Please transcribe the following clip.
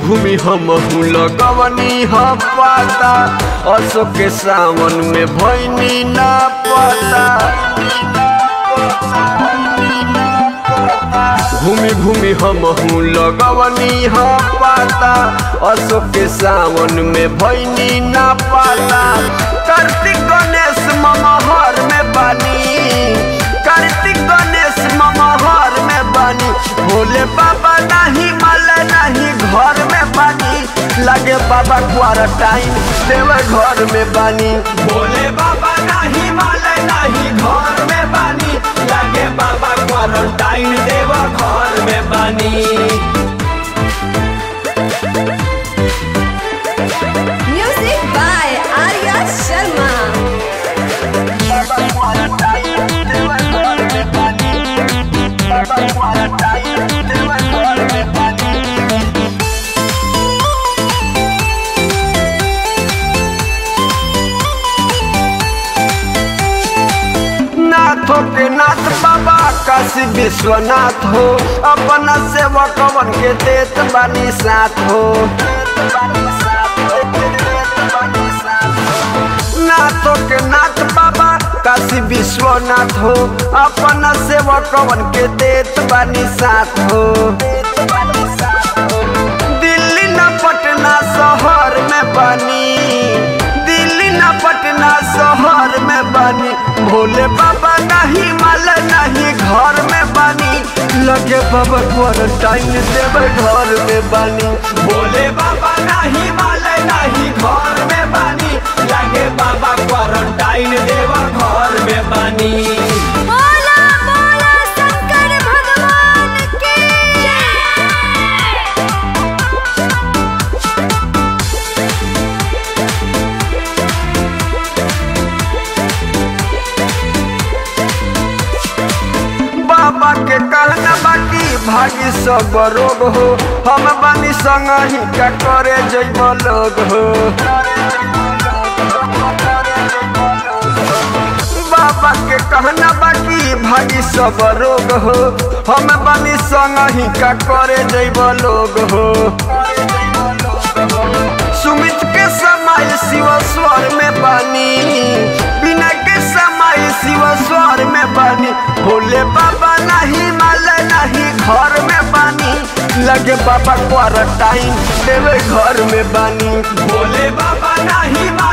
घूमी हम लगवनी ह पाता अशोक के सावन में भैनी ना पता घूमी घूमी हम लगवनी ह पाता अशोक के सावन में भैनी ना पाता कार्तिक गणेश ममहर में बानी कार्तिक गणेश ममहर में बानी भोले बाबा नहीं माले नहीं घर में बानी लगे बाबा क्वारंटाइन देव घर में बानी भोले बाबा नहीं माले नहीं घर में बानी लगे बाबा क्वारंटाइन देव घर में बानी Music by Arya Sharma. नाथों के नाथ बाबा काशी विश्वनाथ हो अपना सेवकवन के देत बानी साथ हो नाथों के नाथ बाबा काशी विश्वनाथ हो अपना सेवकवन के देत बानी साथ हो दिल्ली न पटना शहर में बनी दिल्ली न पटना शहर में बनी भोले बाबा नहीं माल नहीं घर में बनी लगे बाबा क्वारंटाइन देवे घर में बनी भोले बाबा नहीं माल नहीं घर में बनी लगे बाबा क्वारंटाइन देवा घर में बनी बोला बोला शंकर भगवान की बाबा के कहना बाकी भागी सब रोग हो हम बानी संग ही का करे जैब लोग हो बाबा के कहना बाकी भागी सब रोग हो हम बानी संग ही का करे जैब लोग हो सुमित के समय शिव स्वर में बानी बिना के समय शिव स्वर में बानी भोले बाबा नहीं माल नहीं घर में बानी लगे बाबा क्वारंटाइन देवे घर में बानी भोले बाबा नहीं माल